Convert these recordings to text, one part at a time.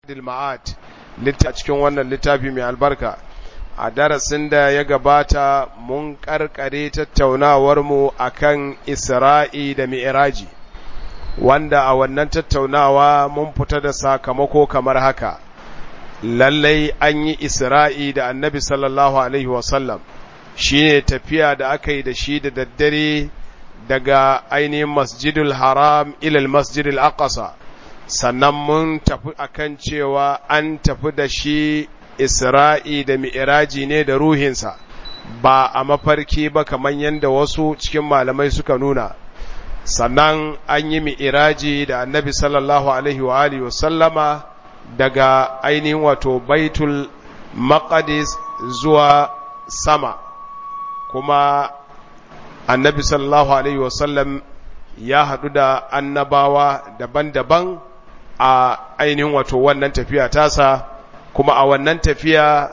zadil ma'ad a cikin wannan littafi mai albarka a darasin da ya gabata mun karkare tattaunawarmu akan isra'i da mi'raji wanda a wannan tattaunawa mun fita da sakamako kamar haka lallai an yi isra'i da annabi sallallahu alaihi wasallam shi ne tafiya da aka yi da shi da daddare daga ainihin masjidul haram ilal masjidul aqsa sannan mun tafi akan cewa an tafi da shi isra'i da mi'iraji ne da ruhinsa ba a mafarki ba kamar yadda wasu cikin malamai suka nuna sannan an yi mi'iraji da annabi sallallahu alaihi wa alihi wasallama daga ainihin wato baitul maqdis zuwa sama kuma annabi sallallahu alaihi wasallam ya haɗu da annabawa daban-daban a ainihin wato wannan tafiya tasa kuma a wannan tafiya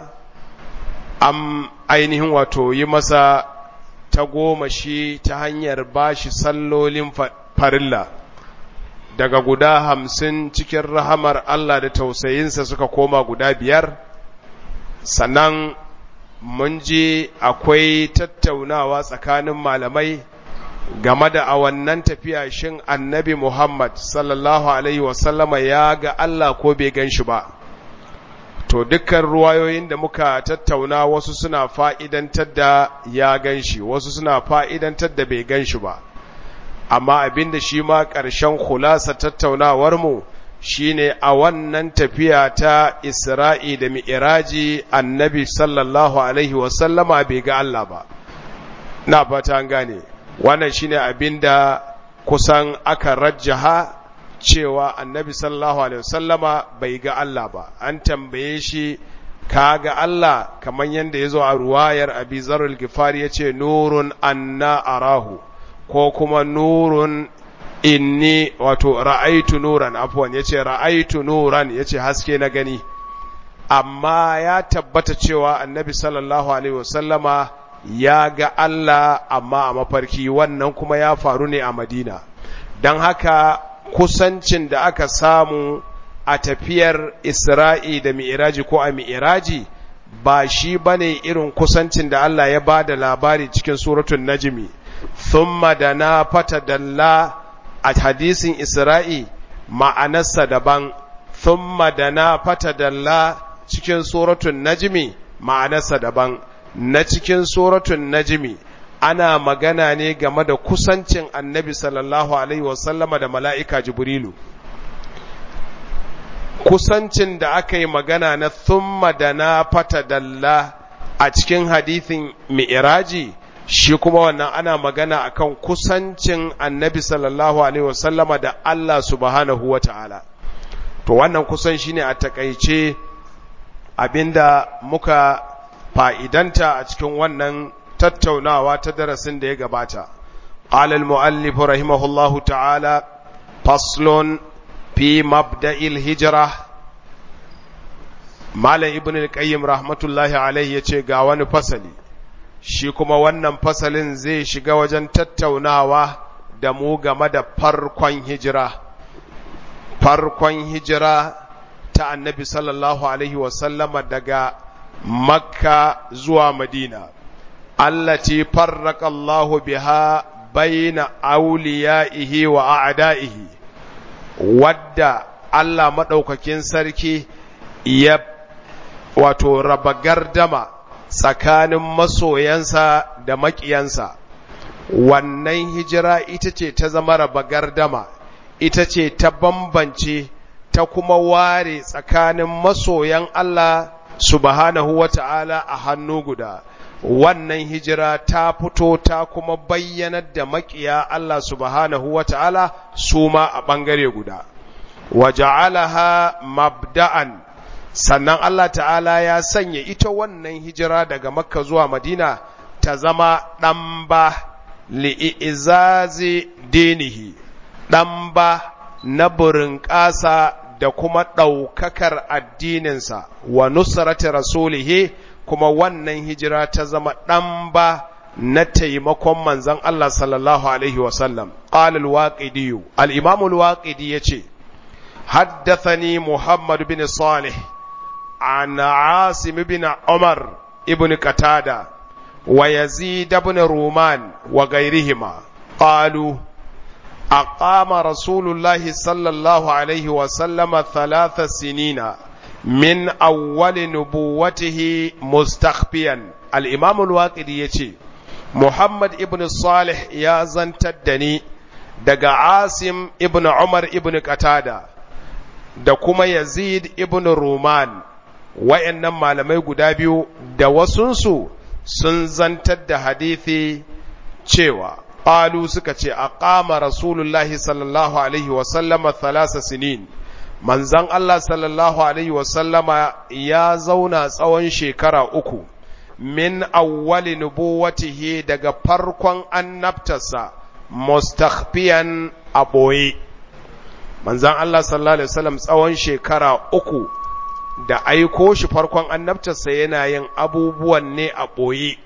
an ainihin wato yi masa ta goma shi ta hanyar bashi sallolin farilla daga guda hamsin cikin rahamar Allah da tausayinsa suka koma guda biyar sannan mun ji akwai tattaunawa tsakanin malamai game da a wannan tafiya shin annabi Muhammad sallallahu Alaihi wasallama ya ga Allah ko bai gan shi ba to dukkan ruwayoyin da muka tattauna wasu suna fa'idantar da ya gan shi wasu suna fa'idantar da bai gan shi ba amma abin da shi ma ƙarshen kulasa tattaunawarmu shi ne a wannan tafiya ta isra'i da mi'iraji annabi sallallahu alaihi wasallama bai ga Allah ba na fata gane wannan shi ne abin da kusan aka rajjaha cewa annabi sallallahu alaihi wasallama bai ga Allah ba an tambaye shi ka ga Allah kamar yadda ya zo a ruwayar abi zarul gifari ya ce nurun anna arahu ko kuma nurun inni wato ra'aitu nuran afwan yace ra'aitu nuran yace haske na gani amma ya tabbata cewa annabi sallallahu alaihi wasallama ya ga Allah amma a mafarki wannan kuma ya faru ne a Madina don haka kusancin da aka samu a tafiyar Isra'i da Mi'iraji ko a Mi'iraji ba shi bane irin kusancin da Allah ya ba da labari cikin suratul Najmi thumma dana fatadalla a hadisin Isra'i ma'anarsa daban, thumma da na fata dalla cikin suratun najimi ma'anarsa daban, na cikin suratun najimi ana magana ne game da kusancin annabi sallallahu Alaihi wasallama da mala'ika Jibrilu. Kusancin da aka yi magana na thumma da na fata dalla a cikin hadithin mi'iraji shi kuma wannan ana magana akan kusancin annabi sallallahu alaihi wasallama da Allah subhanahu wa ta'ala to wannan kusan shine a takaice abinda muka fa'idanta a cikin wannan tattaunawa ta darasin da ya gabata قال المؤلف رحمه الله تعالى فصل في مبدأ الهجرة مال ابن القيم رحمة الله عليه يتشي قاوان فصلي shi kuma wannan fasalin zai shiga wajen tattaunawa da mu game da farkon hijira farkon hijira ta annabi sallallahu alaihi wasallama daga makka zuwa madina allati farraka Allahu biha baina auliya'ihi wa a'da'ihi wadda Allah madaukakin sarki ya wato raba gardama tsakanin masoyansa da maƙiyansa wannan hijira ita ce ta zama raba gardama ita ce ta bambance ta kuma ware tsakanin masoyan Allah subhanahu wa ta'ala a hannu guda wannan hijira ta fito ta kuma bayyanar da maƙiya Allah subhanahu wa ta'ala su ma a ɓangare guda wa ja'alaha mabda'an sannan Allah ta'ala ya sanya ita wannan hijira daga makka zuwa madina ta zama ɗamba li'izazi dinihi ɗamba na burin ƙasa da kuma ɗaukakar addininsa wa nusrati rasulihi kuma wannan hijira ta zama ɗamba na taimakon manzon Allah sallallahu alaihi wasallam qala al-waqidi al-imam al-waqidi yace حدثني محمد بن صالح عن عاصم بن عمر ابن قتادة ويزيد بن رومان وغيرهما قالوا أقام رسول الله صلى الله عليه وسلم ثلاث سنين من أول نبوته مستخفيا الإمام الواقدي يتي محمد ابن صالح يا زنتدني daga Asim ibn Umar ibn Qatada da kuma Yazid ibn Ruman wayannan malamai guda biyu da wasunsu sun zantar da hadithi cewa qalu suka ce aqama rasulullahi sallallahu alaihi wa sallama thalasa sinin manzon Allah sallallahu alaihi wa sallama ya zauna tsawon shekara uku min awwali nubuwatihi daga farkon annabtarsa mustakhfiyan a ɓoye manzan Allah sallallahu Alaihi wasallam tsawon shekara uku da aiko shi farkon annabtarsa yana yin abubuwan ne a ɓoye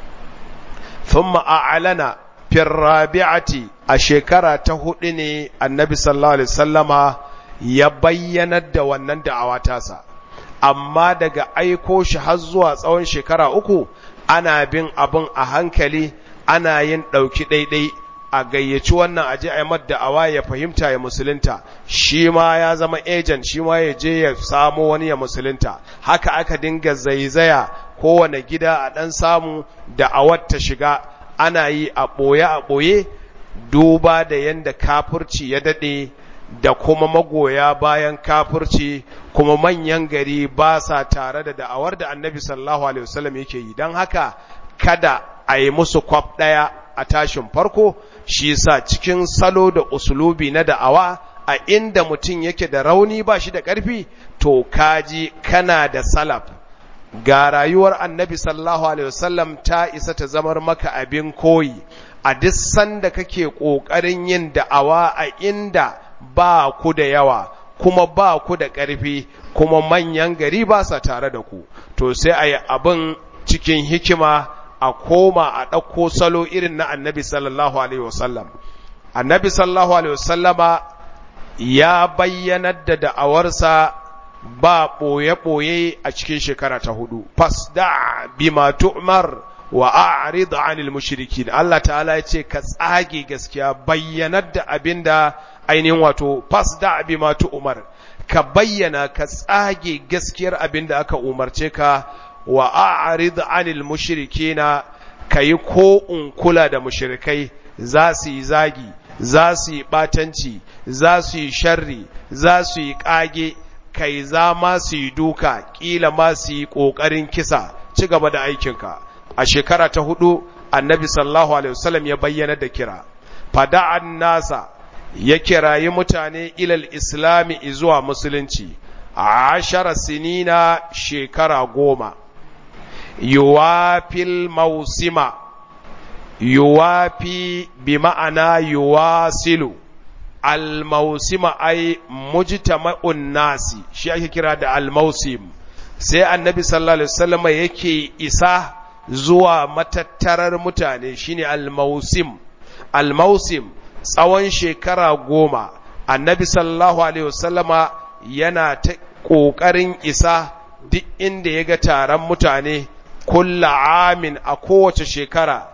thumma a'lana fir rabi'ati a shekara ta hudu ne annabi sallallahu Alaihi wasallama ya bayyanar da wannan da'awa tasa amma daga aiko shi har zuwa tsawon shekara uku ana bin abin a hankali ana yin ɗauki ɗaiɗai a gayyaci wannan aje a yi da'awa ya fahimta ya musulunta shi ma ya zama ejan shi ma ya je ya samo wani ya musulunta haka aka dinga zaizaya kowane gida a ɗan samu da'awar ta shiga ana yi a ɓoye a ɓoye duba da yadda kafurci ya daɗe da kuma magoya bayan kafurci kuma manyan gari ba sa tare da da'awar da annabi sallallahu alaihi wasallam yake yi don haka kada a yi musu kwaf ɗaya a tashin farko shi sa cikin salo da usulubi na da'awa a inda mutum yake da rauni ba shi da ƙarfi to kaji kana da salaf ga rayuwar annabi sallallahu alaihi wasallam ta isa ta zamar maka abin koyi a duk sanda kake ƙoƙarin yin da'awa a inda ba ku da yawa kuma ba ku da ƙarfi kuma manyan gari ba sa tare da ku to sai a yi abin cikin hikima a koma a ɗauko salo irin na annabi sallallahu alaihi wasallam annabi sallallahu alaihi wasallama ya bayyanar da da'awarsa ba ɓoye-ɓoye a cikin shekara ta hudu fasda bima tu'mar wa a'rid 'anil mushrikin Allah ta'ala ya ce ka tsage gaskiya bayyanar da abinda ainihin wato fasda bima tu'mar ka bayyana ka tsage gaskiyar abinda aka umarce ka wa a'rid 'anil mushrikina kayi ko in kula da mushrikai za su yi zagi za su yi batanci za su yi sharri za su yi kage kai za ma su yi duka kila ma su yi kokarin kisa ci gaba da aikinka a shekara ta hudu annabi sallallahu alaihi wasallam ya bayyana da kira fada'an nasa ya kirayi mutane ilal islami zuwa musulunci a ashara sinina shekara goma yuwafil mausima yuwafi bi ma'ana yuwasilu al-mausima ai mujtama'un nasi shi ake kira da al-mausim sai annabi sallallahu alaihi wasallam yake isa zuwa matattarar mutane shine al-mausim al-mausim tsawon shekara goma annabi sallallahu alaihi wasallama yana ta ƙoƙarin isa duk inda ya ga taron mutane kulla amin a kowace shekara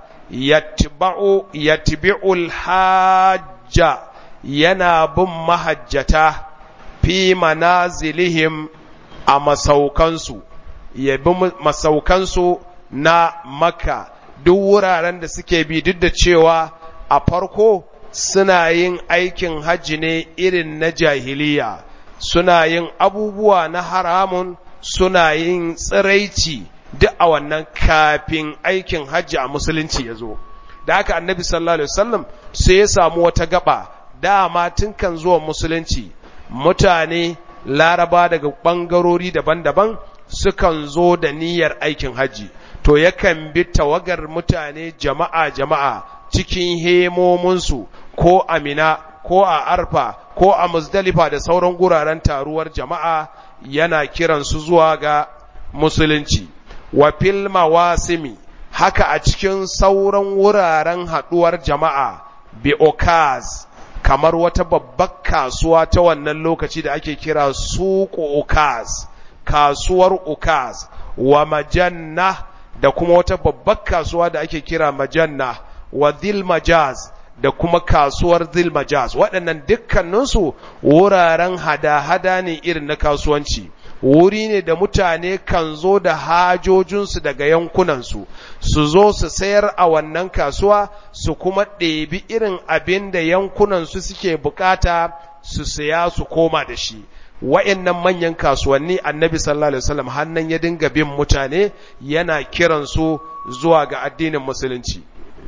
yatbi'ul hajja yana bin mahajjata fi manazilihim a masaukansu ya bi masaukansu na makka duk wuraren da suke bi duk da cewa a farko suna yin aikin hajji ne irin na jahiliya suna yin abubuwa na haramun suna yin tsiraici duk a wannan kafin aikin hajji a musulunci ya zo da haka annabi sallallahu alaihi wasallam sai ya samu wata gaba dama tun kan zuwa musulunci mutane laraba daga ɓangarori daban-daban sukan zo da niyyar aikin hajji to yakan bi tawagar mutane jama'a jama'a cikin hemominsu ko amina ko a arfa ko a muzdalifa da sauran guraren taruwar jama'a yana kiransu zuwa ga musulunci wa fil mawasimi haka a cikin sauran wuraren haduwar jama'a bi okaz kamar wata babbar kasuwa ta wannan lokaci da ake kira suku ukaz kasuwar ukaz wa majanna da kuma wata babbar kasuwa da ake kira majanna wa dhil majaz da kuma kasuwar dhil majaz waɗannan dukkaninsu wuraren hada-hada ne irin na kasuwanci wuri ne da mutane kan zo da hajojinsu daga yankunansu su zo su sayar a wannan kasuwa su kuma ɗebi irin abin da yankunansu suke bukata su saya su koma da shi wa'annan manyan kasuwanni annabi sallallahu alaihi wasallam hannan ya dinga bin mutane yana kiransu zuwa ga addinin musulunci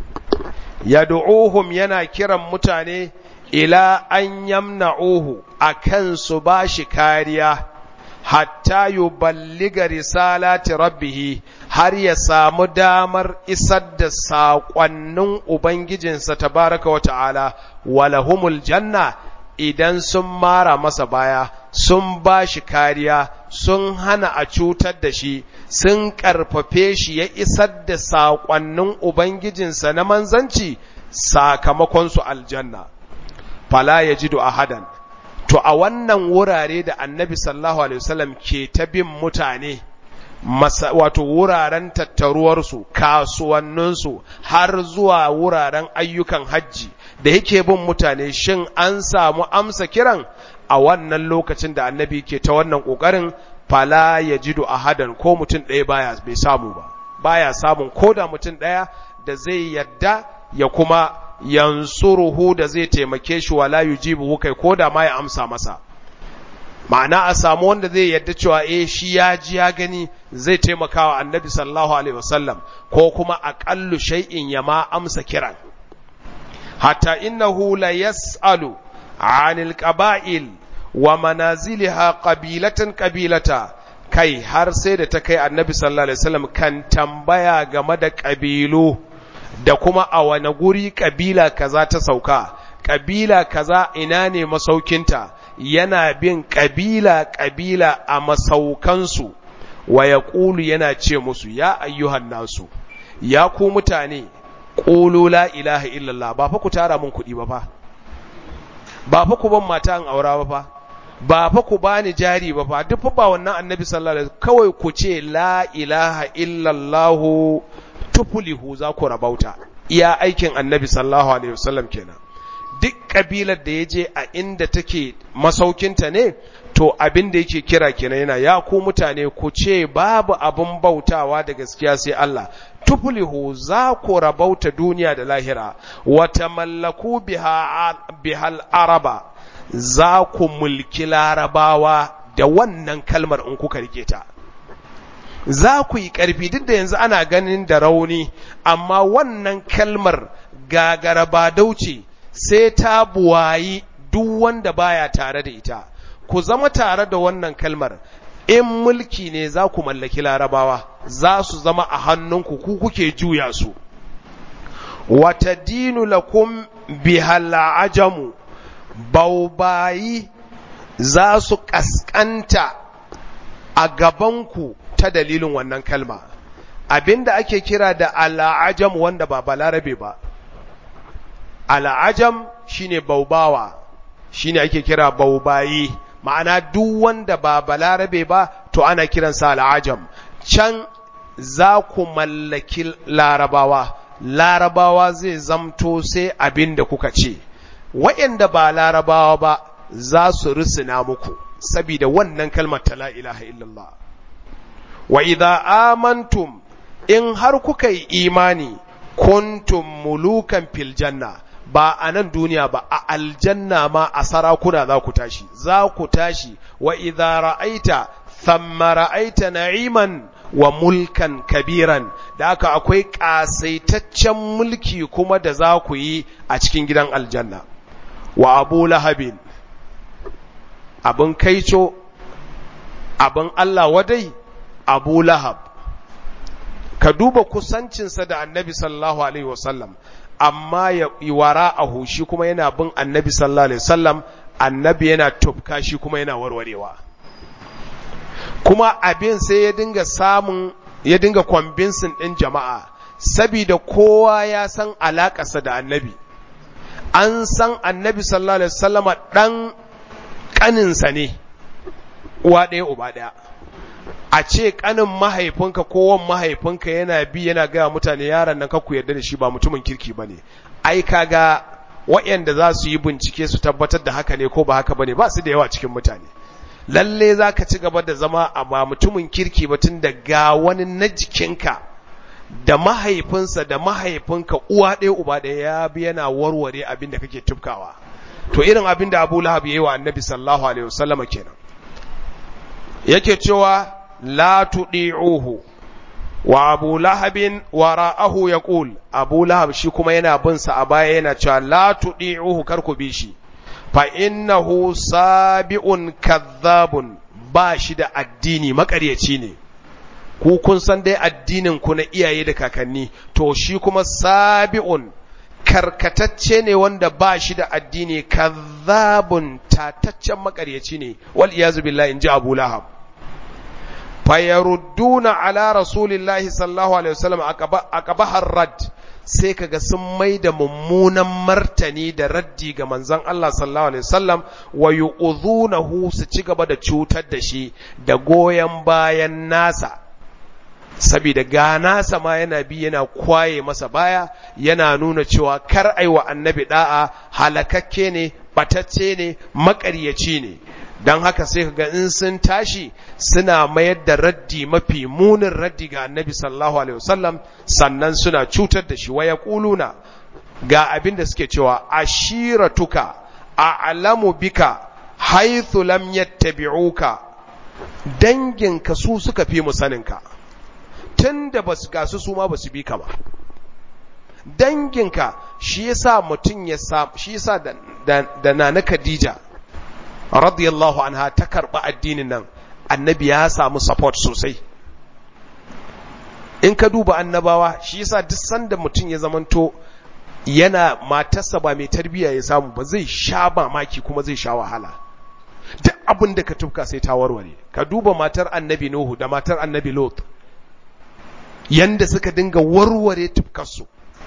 yad'uhum yana kiran mutane ila an yamna'uhu akan su bashi kariya hatta yuballiga risalati rabbih har ya samu damar isar da saƙonnin ubangijinsa tabaraka wa ta'ala walahumul janna idan sun mara masa baya sun ba shi kariya sun hana a cutar da shi sun ƙarfafe shi ya isar da saƙonnin ubangijinsa na manzanci sakamakonsu aljanna fala ya ji ahadan to a wannan wurare da annabi sallallahu alaihi wasallam ke ta bin mutane wato wuraren tattaruwarsu kasuwanninsu har zuwa wuraren ayyukan hajji da yake bin mutane shin an samu amsa kiran a wannan lokacin da annabi ke ta wannan ƙoƙarin fala ya jidu ahadan ko mutum ɗaya baya bai samu ba baya samun ko da mutum ɗaya da zai yadda ya kuma yansuruhu da zai taimake shi wala yujibu kai ko da ma ya amsa masa ma'ana a samu wanda zai yadda cewa eh shi ya ji ya gani zai taimaka wa annabi sallallahu alaihi wasallam ko kuma aqallu shay'in ya ma amsa kiran hatta innahu la yas'alu 'anil qaba'il wa manaziliha qabilatan qabilata kai har sai da ta kai annabi sallallahu alaihi wasallam kan tambaya game da ƙabilu da kuma a wane guri ƙabila kaza ta sauka ƙabila kaza ina ne masaukinta yana bin ƙabila ƙabila a masaukansu wa ya ƙulu yana ce musu ya ayyuhan nasu ya ku mutane ƙulu la ilaha illallah ba fa ku tara min kuɗi ba fa ba fa ku ban mata an aura ba fa ba fa ku bani jari ba fa duk ba wannan annabi sallallahu alaihi kawai ku ce la ilaha illallah tufulihu za ku rabauta iya aikin annabi sallallahu alaihi wasallam kenan duk kabilar da ya je a inda take masaukinta ne to abin da yake kira kenan yana ya ku mutane ku ce babu abin bautawa da gaskiya sai Allah tufulihu za ku rabauta duniya da lahira wa tamallaku biha bihal araba za ku mulki larabawa da wannan kalmar in kuka rike ta za ku yi ƙarfi duk da yanzu ana ganin da rauni amma wannan kalmar gagara ba dauce sai ta buwayi duk wanda baya tare da ita ku zama tare da wannan kalmar in mulki ne za ku mallaki larabawa za su zama a hannunku ku kuke juya su wata dinu lakum bihal ajamu baubayi za su ƙasƙanta a gabanku ta dalilin wannan kalma abinda ake kira da al'ajam wanda ba balarabe ba al'ajam shine baubawa shine ake kira baubayi ma'ana duk wanda ba balarabe ba to ana kiransa al'ajam can za ku mallaki larabawa larabawa zai zamto sai abin da kuka ce waɗanda ba larabawa ba za su risina muku saboda wannan kalmar ta la ilaha illallah wa idza amantum in har kuka yi imani kuntum mulukan fil janna ba a nan duniya ba a aljanna ma a sarakuna za ku tashi za ku tashi wa idza ra'aita thamma ra'aita na'iman wa mulkan kabiran da haka akwai kasaitaccen mulki kuma da za ku yi a cikin gidan aljanna wa abu lahabin abin kaico abin Allah wadai abu lahab ka duba kusancinsa da annabi sallallahu alaihi wasallam amma ya wara a hushi kuma yana bin annabi sallallahu alaihi wasallam annabi yana tufka shi kuma yana warwarewa kuma abin sai ya dinga samun ya dinga kwambinsin ɗin jama'a sabida kowa ya san alaƙarsa da annabi an san annabi sallallahu alaihi wasallama dan kaninsa ne uwa ɗaya uba ɗaya a ce kanin mahaifinka ko wan mahaifinka yana bi yana gaya mutane yaron nan ku yarda da shi ba mutumin kirki bane ai kaga waɗanda za su yi bincike su tabbatar da haka ne ko ba haka bane ba su da yawa cikin mutane lalle za ka ci gaba da zama a ba mutumin kirki ba tun da ga wani na jikinka da mahaifinsa da mahaifinka uwa ɗaya uba ɗaya ya bi yana warware abin da kake tufkawa to irin abin da abu lahab ya yi wa annabi sallallahu alaihi wasallama kenan yake cewa la tuɗi'uhu wa abu lahabin wara'ahu ya ƙul abu lahab shi kuma yana bin sa a baya yana cewa la tuɗi'uhu kar ku bi shi fa innahu sabi'un kadhabun ba shi da addini makaryaci ne ku kun san dai addinin ku na iyaye da kakanni to shi kuma sabi'un karkatacce ne wanda ba shi da addini kadhabun tataccen makaryaci ne wal iyazu billahi inji abu lahab fayarudduna ala rasulillahi sallallahu alaihi wasallam aqaba rad sai kaga sun mai da mummunan martani da raddi ga manzon Allah sallallahu alaihi wasallam wa yu'dhunahu su ci gaba da cutar da shi da goyen bayan nasa saboda ga nasa ma yana bi yana kwaye masa baya yana nuna cewa kar aiwa annabi da'a halakakke ne batacce ne makaryaci ne don haka sai ka ga in sun tashi suna mayar da raddi mafi munin raddi ga annabi sallallahu alaihi wasallam sannan suna cutar da shi waya kuluna ga abin da suke cewa ashiratuka a'lamu bika haythu lam yattabi'uka danginka su suka fi mu saninka tunda basu gasu su ma basu bi ka ba danginka shi yasa mutum ya sa shi yasa da, da, da nana Khadija radiyallahu anha ta karɓi addinin nan annabi ya samu support sosai in ka duba annabawa shi yasa duk sanda mutum ya zamanto yana matarsa ba mai tarbiya ya samu ba zai sha mamaki kuma zai sha wahala duk abin da ka tufka sai ta warware ka duba matar annabi nuhu da matar annabi lot yanda suka dinga warware tufkarsu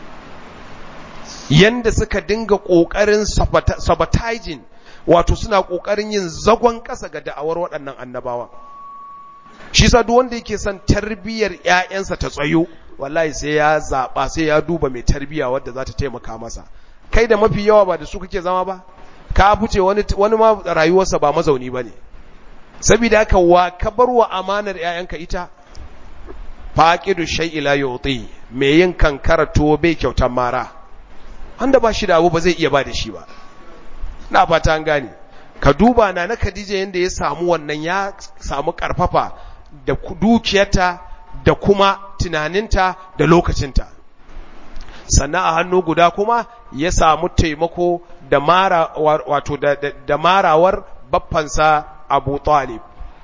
yanda suka dinga ƙoƙarin sabotaging wato suna ƙoƙarin yin zagon ƙasa ga da'awar waɗannan annabawa shi sa duk wanda yake son tarbiyyar ƴaƴansa ta tsayo wallahi sai ya zaɓa sai ya duba mai tarbiyya wadda za ta taimaka masa kai da mafi yawa ba da su kake zama ba ka fice wani wani ma rayuwarsa ba mazauni bane saboda haka wa ka bar wa amanar ƴaƴanka ita faqidu shay'i la yuti me yin kankara to bai kyautan mara wanda ba shi da abu ba zai iya ba da shi ba na fata an gane ka duba na na Khadija yanda ya samu wannan ya samu karfafa da dukiyarta da kuma tunaninta da lokacinta sannan a hannu guda kuma ya samu taimako da mara wato da, da, da marawar baffansa Abu Talib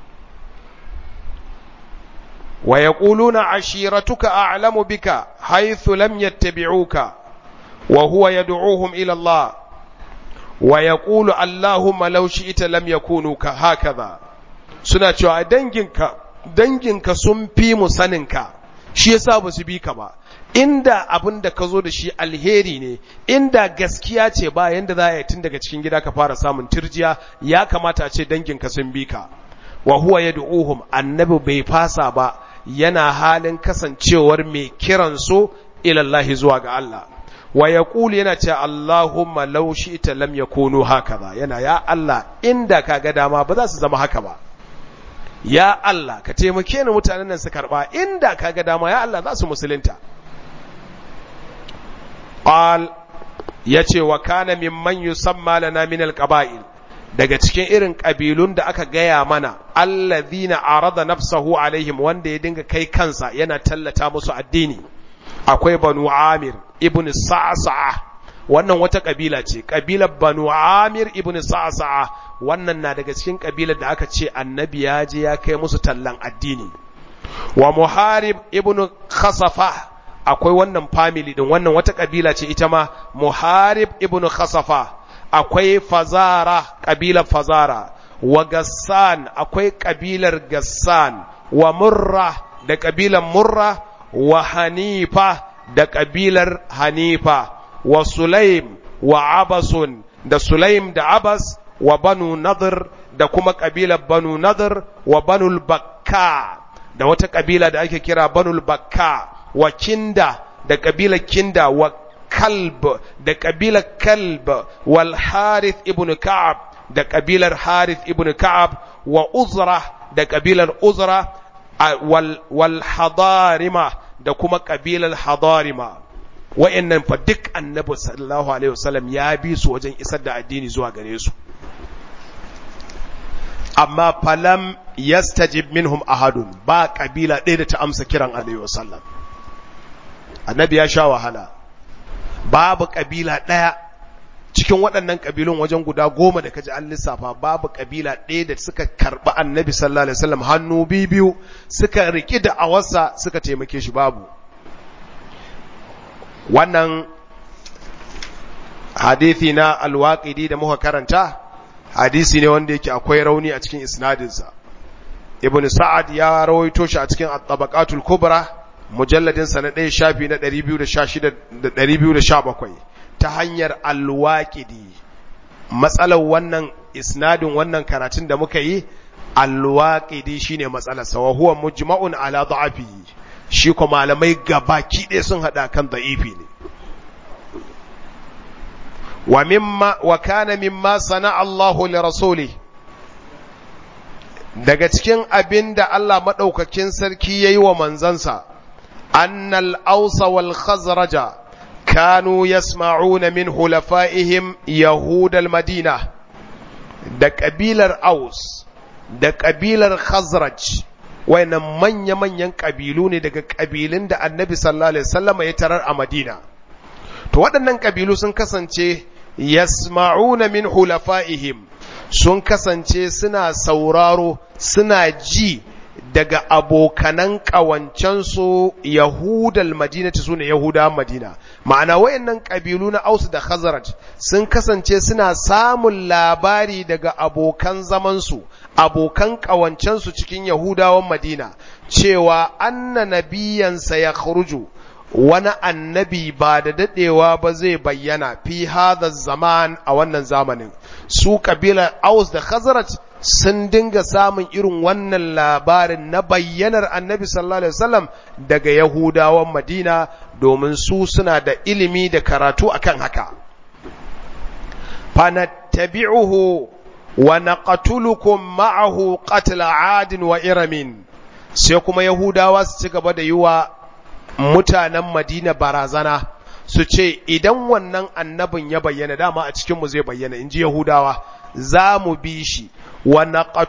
wa yaquluna ashiratuka a'lamu bika haythu lam yattabi'uka wa huwa yad'uhum ila Allah wa ya ƙulu Allahumma laushi ita lam ya kunu ka hakaza suna cewa danginka danginka sun fi mu saninka shi yasa ba su bi ka ba inda abin da ka zo da shi alheri ne inda gaskiya ce ba yanda za a yi tun daga cikin gida ka fara samun turjiya ya kamata a ce danginka sun bi ka wa huwa yad'uhum annabi bai fasa ba yana halin kasancewar mai kiran su ila Allah zuwa ga Allah wa ya yana ce Allahumma law shi'ta lam yakunu hakaza yana ya Allah inda ka ga dama ba za su zama haka ba ya Allah ka taimake ni mutanen nan su karba inda ka ga dama ya Allah za su musulunta qal yace wa kana mimman yusamma lana min alqaba'il daga cikin irin kabilun da aka gaya mana alladhina arada nafsahu alaihim wanda ya dinga kai kansa yana tallata musu addini akwai banu amir ibn sa'sa'a wannan wata kabila ce kabilar banu amir ibn sa'sa'a wannan na daga cikin kabilar da aka ce annabi ya je ya kai musu tallan addini wa muharib ibn khasafa akwai wannan family din wannan wata kabila ce ita ma muharib ibn khasafa akwai fazara kabilar fazara wa gassan akwai kabilar gassan wa murra da kabilar murra wa hanifa da ƙabilar hanifa wa sulaim wa abasun da sulaim da abas wa banu nadir da kuma kabilar banu nadir wa banul bakka da wata kabila da ake kira banul bakka wa kinda da kabilar kinda wa kalb da kabilar kalb wal harith ibn ka'ab da kabilar harith ibn ka'ab wa uzra da kabilar uzra wal, wal hadarima da kuma kabilar hadarima wa'annan fa duk annabi sallallahu alaihi wasallam ya bi su wajen isar da addini zuwa gare su amma falam yastajib minhum ahadun ba kabila ɗaya da ta amsa kiran alaihi wasallam annabi ya sha wahala babu kabila ɗaya cikin waɗannan kabilun wajen guda goma da kaji an lissafa babu kabila ɗaya da suka karɓi annabi sallallahu alaihi wasallam hannu biyu suka riƙi da awarsa suka taimake shi babu wannan hadithi na alwaƙidi da muka karanta hadisi ne wanda yake akwai rauni a cikin isnadinsa ibn sa'ad ya rawaito shi a cikin at-tabaqatul kubra mujalladin sa na ɗaya shafi na 216 da 217 ta hanyar alwaƙidi matsalar wannan isnadin wannan karatun da muka yi alwaƙidi shine matsalar sa wa huwa mujma'un ala da'afihi shi ko malamai gabaki ɗaya sun hada kan da'ifi ne wa mimma wa kana mimma sana Allahu li rasuli daga cikin abin da Allah madaukakin sarki yayi wa manzansa annal ausa wal khazraja kanu yasma'una min hulafa'ihim yahud al madina da kabilar aus da kabilar khazraj wayannan manya-manyan kabilu ne daga kabilun da annabi sallallahu alaihi wasallam ya tarar a madina to waɗannan kabilu sun kasance yasma'una min hulafa'ihim sun kasance suna sauraro suna ji daga abokanan ƙawancensu yahudal madina su ne yahuda madina ma'ana wayannan ƙabilu na aus da khazaraj sun kasance suna samun labari daga abokan zamansu abokan ƙawancensu cikin yahudawan madina cewa anna nabiyansa ya khuruju wani annabi ba da daɗewa ba zai bayyana fi hadha zaman a wannan zamanin su kabilar aus da khazaraj sun dinga samun irin wannan labarin na bayyanar annabi sallallahu alaihi wasallam daga yahudawan madina domin su suna da ilimi da karatu akan haka fanattabi'uhu wa naqatulukum ma'ahu qatla 'adin wa iramin sai kuma yahudawa su ci gaba da yi wa mutanen madina barazana su ce idan wannan annabin ya bayyana dama a cikinmu zai bayyana in ji yahudawa za mu bi shi wa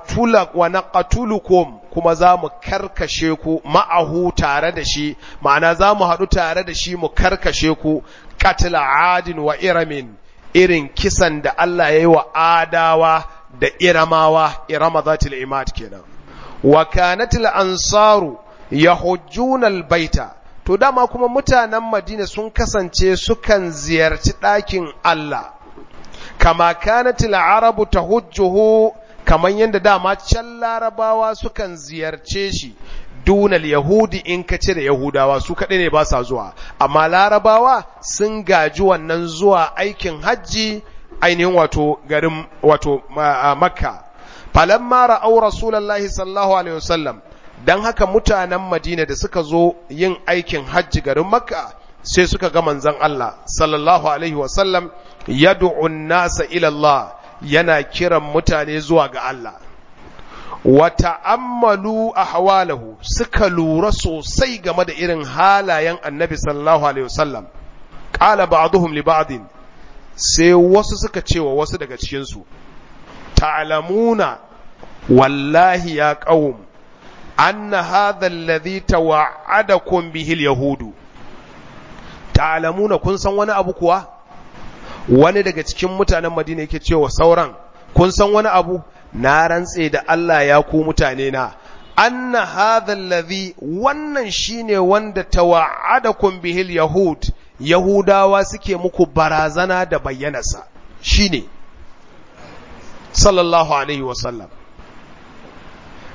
naqatulukum kuma za mu karkashe ku ma'ahu tare da shi ma'ana za mu haɗu tare da shi mu karkashe ku katila adin wa iramin irin kisan da Allah ya yi wa adawa da iramawa irama zatil imad kenan wa kanatil ansaru yahujjuna albaita to dama kuma mutanen Madina sun kasance sukan ziyarci ɗakin Allah kama kanatil arabu tahujjuhu kaman yadda dama can larabawa sukan ziyarce shi dunal yahudi in ka cire yahudawa su kaɗai ne ba sa zuwa amma larabawa sun gaji wannan zuwa aikin hajji ainihin wato garin wato makka falamma ra'au rasulullahi sallallahu alaihi wasallam dan haka mutanen madina da suka zo yin aikin hajji garin makka sai suka ga manzon Allah sallallahu alaihi wasallam yad'u nasa ila Allah yana kiran mutane zuwa ga Allah wa ta'ammalu ahwalahu suka lura sosai game da irin halayen annabi sallallahu alaihi wasallam qala ba'dhum li ba'din sai wasu suka ce wa wasu daga cikin su ta'lamuna wallahi ya qaum anna hadha alladhi tawa'adakum bihi al-yahudu ta'lamuna kun san wani abu kuwa wani daga cikin mutanen Madina yake cewa sauran kun san wani abu na rantse da Allah ya ku mutane na anna hadha alladhi wannan shine wanda tawa'adakum bihil yahud yahudawa suke muku barazana da bayyanarsa shine sallallahu alaihi wasallam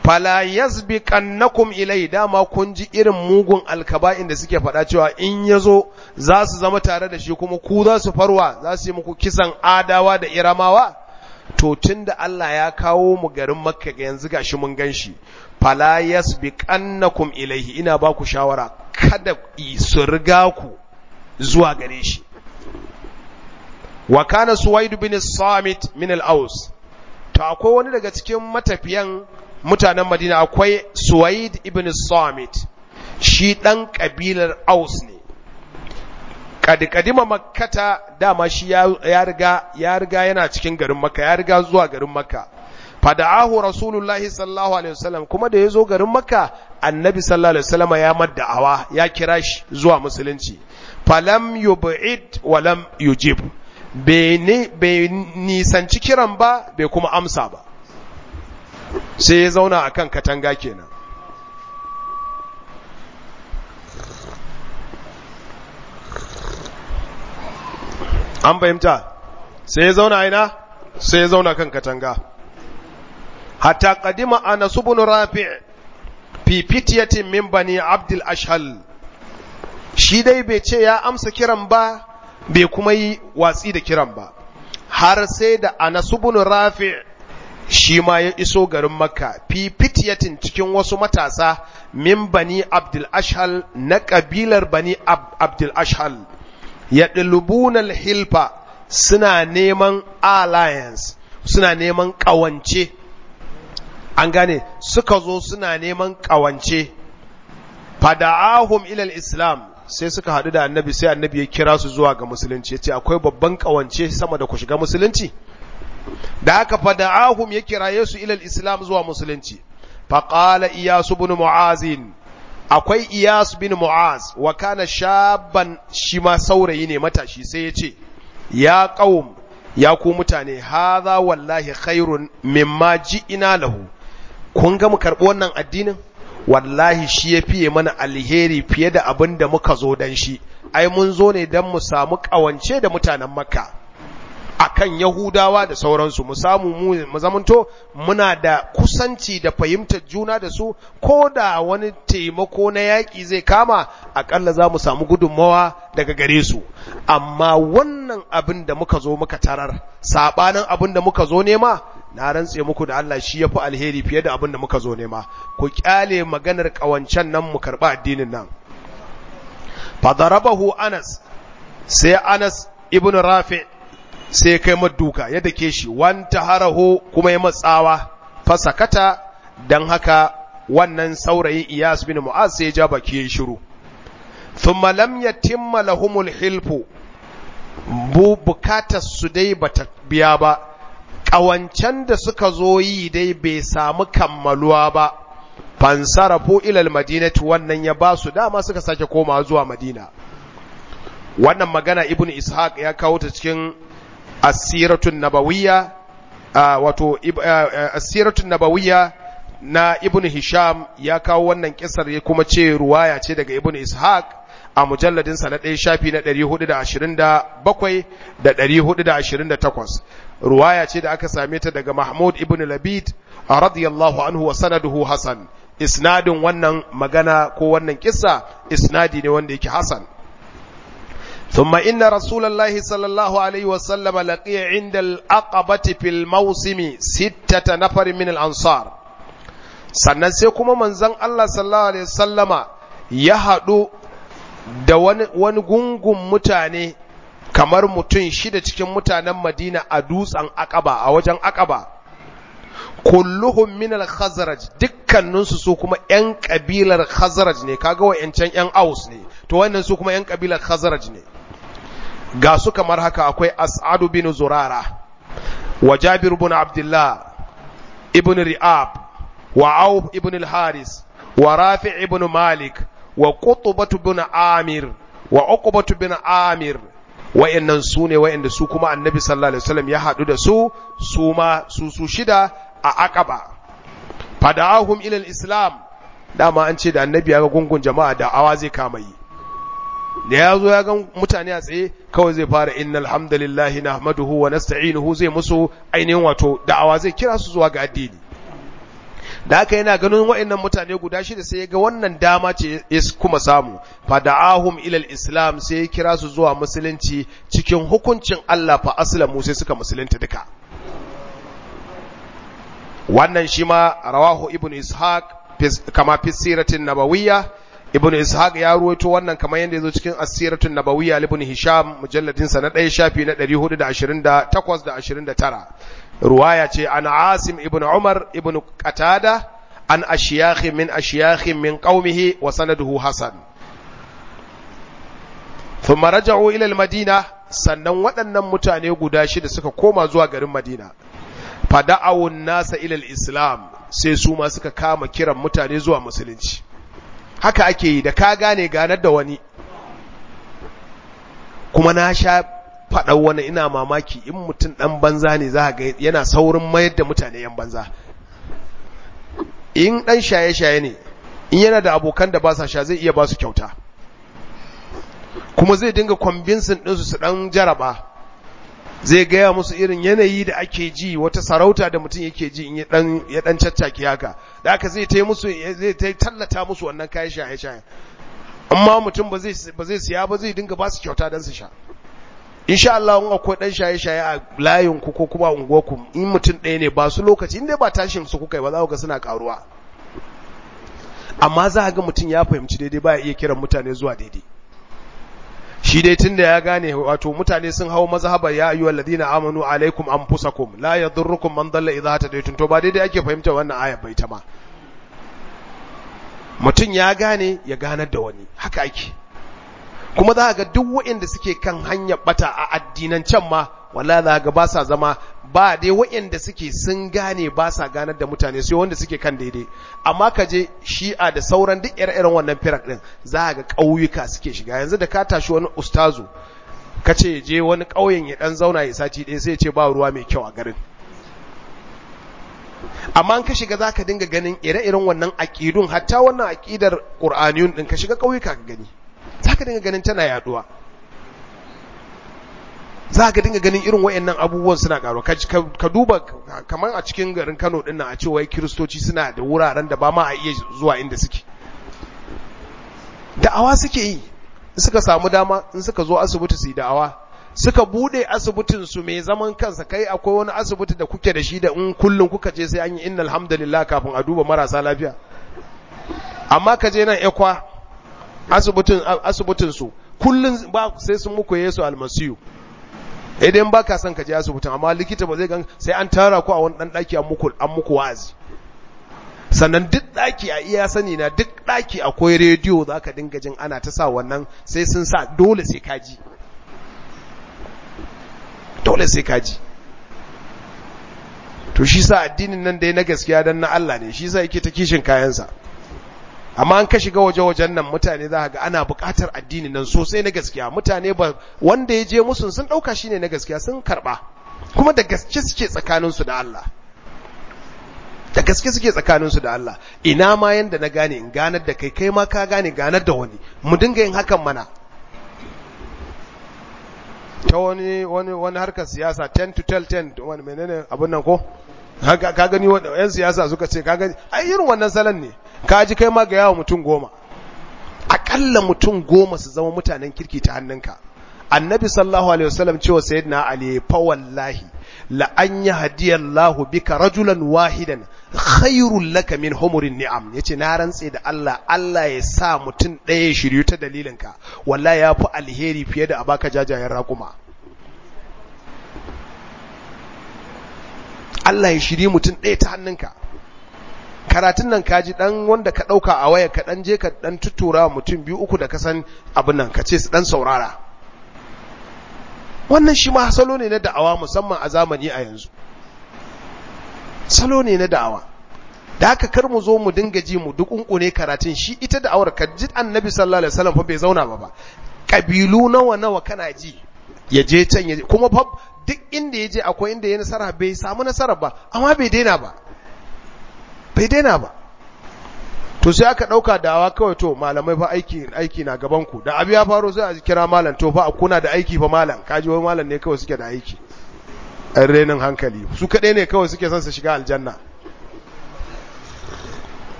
fala yasbiqannakum ilai dama kun ji irin mugun alkaba'in da suke faɗa cewa in yazo za su zama tare da shi kuma ku za su farwa za su yi muku kisan adawa da iramawa to tunda Allah ya kawo mu garin Makka ga yanzu gashi mun ganshi fala yasbiqannakum ilaihi ina ba ku shawara kada su riga ku zuwa gare shi wa kana suwaid bin samit min al-aus to akwai wani daga cikin matafiyan mutanen Madina akwai Suwaid ibn Samit shi dan kabilar Aus ne kadima makkata dama shi ya riga ya riga yana cikin garin Makka ya riga zuwa garin Makka fada'ahu rasulullahi sallallahu alaihi wasallam kuma da yazo garin Makka annabi sallallahu alaihi wasallam ya madda'awa ya kira shi zuwa musulunci falam yub'id wa lam yujib bai nisanci kiran ba bai kuma amsa ba sai ya zauna a kan katanga kenan an fahimta sai ya zauna aina sai ya zauna kan katanga hatta kadima ana subun rafi fi fitiyatin min bani abdul ashal shi dai bai ce ya amsa kiran ba bai kuma yi watsi da kiran ba har sai da anas ibn rafi shi ma ya iso garin makka fi fitiyatin cikin wasu matasa min bani abdul ashhal na kabilar bani abdul ashhal ya ɗilubunal hilfa suna neman alliance suna neman ƙawance an gane suka zo suna neman ƙawance fada'ahum ilal islam sai suka haɗu da annabi sai annabi ya kira su zuwa ga musulunci ya ce akwai babban ƙawance sama da ku shiga musulunci da aka fada'ahum ya kiraye su ilal islam zuwa musulunci faƙala iyasu bin mu'azin akwai iyas bin mu'az wa kana shaban shi ma saurayi ne matashi sai ya ce ya qaum ya ku mutane hadha wallahi khairun mimma ji'ina lahu kun ga mu karɓi wannan addinin wallahi shi ya fiye mana alheri fiye da abin da muka zo dan shi ai mun zo ne dan mu samu ƙawance da mutanen makka akan Yahudawa da sauransu mu samu mu zamanto muna da kusanci da fahimtar juna da su ko da wani taimako na yaƙi zai kama akalla za mu samu gudunmawa daga gare su amma wannan abin da muka zo muka tarar sabanin abin da muka zo nema na rantse muku da Allah shi yafi alheri fiye da abin da muka zo nema ku kyale maganar kawancan nan mu karba addinin nan fadarabahu Anas sai Anas ibn Rafi' sai kai maduka ya dake shi wanta haraho kuma ya matsawa fasakata dan haka wannan saurayin Iyas bin Mu'az sai ya ja baki ya shiru thumma lam yatimma lahumul hilfu bu bukatar su dai bata biya ba ƙawancen da suka zo yi dai bai samu kammaluwa ba fansarafu ilal madinati wannan ya ba su dama suka sake koma zuwa madina wannan magana ibn ishaq ya kawo ta cikin asiratun nabawiyya wato asiratun nabawiyya na ibn hisham ya kawo wannan kisar ya kuma ce ruwaya ce daga ibn ishaq a mujalladinsa na ɗaya shafi na 427 da 428 ruwaya ce da aka same ta daga mahmud ibn labid radiyallahu anhu wa sanaduhu hasan isnadin wannan magana ko wannan kissa isnadi ne wanda yake hasan ثم إن رسول الله صلى الله عليه وسلم لقي عند الأقبة في الموسم ستة نفر من الأنصار sannan sai kuma manzon Allah sallallahu alaihi wasallama ya haɗu da wani gungun mutane kamar mutum shida cikin mutanen Madina a dutsen Aqaba a wajen Aqaba kulluhum min al-Khazraj dukkaninsu su kuma ƴan kabilar Khazraj ne kaga wayancan ƴan Aus ne to wannan su kuma ƴan kabilar Khazraj ne ga su kamar haka akwai As'adu bin Zurara wa Jabir bin Abdullah ibn Ri'ab wa Auf ibn al-Haris wa Rafi' ibn Malik wa Qutbah bin Amir wa Uqbah bin Amir wayannan su ne wayanda su kuma Annabi sallallahu alaihi wasallam ya hadu da su su ma su su shida a Aqaba fada'ahum ila al-Islam dama an ce da Annabi ya ga gungun jama'a da awa zai kama yi da ya zo ya ga mutane a tsaye kawai zai fara innal hamdalillahi nahmaduhu wa nasta'inuhu zai musu ainihin wato da'awa zai kira su zuwa ga addini da haka yana ganin wa'annan mutane guda shida sai ya ga wannan dama ce ya kuma samu fada'ahum ilal islam sai ya kira su zuwa musulunci cikin hukuncin Allah fa aslamu sai suka musulunta duka wannan shi ma rawahu ibn ishaq kama fi siratin nabawiyya ibn ishaq ya ruwaito wannan kamar yadda yazo cikin asiratun nabawiyya ibn hisham mujalladin sa na 1 shafi na 428 da 29 ruwaya ce an asim ibn umar ibn qatada an ashiyakh min ashiyakh min qaumihi wa sanaduhu hasan thumma raja'u ila al-madina sannan waɗannan mutane guda shida suka koma zuwa garin madina fada'awun nasa ila al-islam sai su ma suka kama kiran mutane zuwa musulunci haka ake yi da ka gane ganar da wani kuma na sha faɗa wani ina mamaki in mutum ɗan banza ne za ga yana saurin mayar da mutane yan banza in ɗan shaye-shaye ne in yana da abokan da ba sa sha zai iya ba su kyauta kuma zai dinga kwambinsin ɗinsu su ɗan jaraba zai gaya musu irin yanayi da ake ji wata sarauta da mutum yake ji in ya ɗan caccaki haka da aka zai tai musu zai tai tallata musu wannan kayan shaye-shaye amma mutum ba zai siya ba zai dinga ba su kyauta don su sha insha Allah in akwai dan shaye-shaye a layin ku ko kuma unguwar ku in mutum ɗaya ne ba su lokaci in dai ba tashin su kuka yi ba za ku ga suna karuwa amma za ga mutum ya fahimci daidai ba ya iya kiran mutane zuwa daidai shi dai tunda ya gane wato mutane sun hawo mazhaba ya ayyuhal ladina amanu alaikum anfusakum la yadurrukum man dalla idha tadaytum to ba daidai ake fahimta wannan aya bai ta ma mutum ya gane ya ganar da wani haka ake kuma za ga duk waɗanda suke kan hanyar bata a addinan can ma wala za ga ba sa zama ba dai waɗanda suke sun gane ba sa ganar da mutane sai wanda suke kan daidai amma ka je shi'a da sauran duk ire-iren wannan firak din za ga ƙauyuka suke shiga yanzu da ka tashi wani ustazu ka ce je wani ƙauyen ya ɗan zauna ya sati ɗaya sai ya ce ba ruwa mai kyau a garin amma an ka shiga za ka dinga ganin ire-iren wannan aƙidun hatta wannan aƙidar ƙur'aniyun ɗin ka shiga ƙauyuka ka gani za ka dinga ganin tana yaduwa za ka dinga ganin irin wayannan abubuwan suna karuwa ka duba kamar a cikin garin Kano din nan a ce wai kiristoci suna da wuraren da ba ma a iya zuwa inda suke da'awa suke yi suka samu dama in suka zo asibiti su yi da'awa suka bude asibitin su mai zaman kansa kai akwai wani asibiti da kuke da shi da in kullun kuka je sai an yi innal hamdalillah kafin a duba marasa lafiya amma ka je nan ekwa asibitin asibitin su kullun ba sai sun muku Yesu almasiyu idan ba ka son ka je asibitin amma likita ba zai gan sai an tara ku a wani dan daki an muku an muku wa'azi sannan duk daki a iya sani na duk daki akwai rediyo zaka dinga jin ana ta sa wannan sai sun sa dole sai ka ji dole sai ka ji to shi sa addinin nan dai na gaskiya dan na Allah ne shi sa yake ta kishin kayansa amma an ka shiga waje-wajen nan mutane za ga ana buƙatar addini nan sosai na gaskiya mutane ba wanda ya je musu sun ɗauka shine na gaskiya sun karɓa kuma da gaske suke tsakaninsu da Allah da gaske suke tsakaninsu da Allah ina ma yanda na gane in ganar da kai kai ma ka gane ganar da wani mu dinga yin hakan mana ta wani wani wani harkar siyasa 10 to tell 10 wani menene abun nan ko ka gani yan siyasa suka ce ka gani ai irin wannan salon ne ka ji kai ma ga yawa mutum goma akalla mutum goma su zama mutanen kirki ta hannunka annabi sallallahu alaihi wasallam cewa sayyidina ali fa wallahi la an yahdiyallahu bika rajulan wahidan khairul laka min humurin ni'am yace na rantse da Allah Allah ya sa mutum ɗaya ya shiryu ta dalilinka wallahi ya fi alheri fiye da abaka jajayen raƙuma Allah ya shiri mutum ɗaya ta hannunka karatun nan kaji dan wanda ka ɗauka a waya ka ɗan je ka ɗan tutura mutum biyu uku da ka san abin nan ka ce su ɗan saurara wannan shi ma salo ne na da'awa musamman a zamani a yanzu salo ne na da'awa da haka kar mu zo mu dinga ji mu dukunkune karatun shi ita da'awar ka ji annabi sallallahu alaihi wasallam fa bai zauna ba ba kabilu nawa nawa kana ji ya je can ya je kuma fa duk inda ya je akwai inda ya nasara bai samu nasara ba amma bai daina ba bai daina ba to sai aka dauka dawa kawai to malamai fa aiki aiki na gaban ku da abu ya faro sai a kira malam to fa kuna da aiki fa malam kaji wai malam ne kawai suke da aiki an renin hankali su kadai ne kawai suke son su shiga aljanna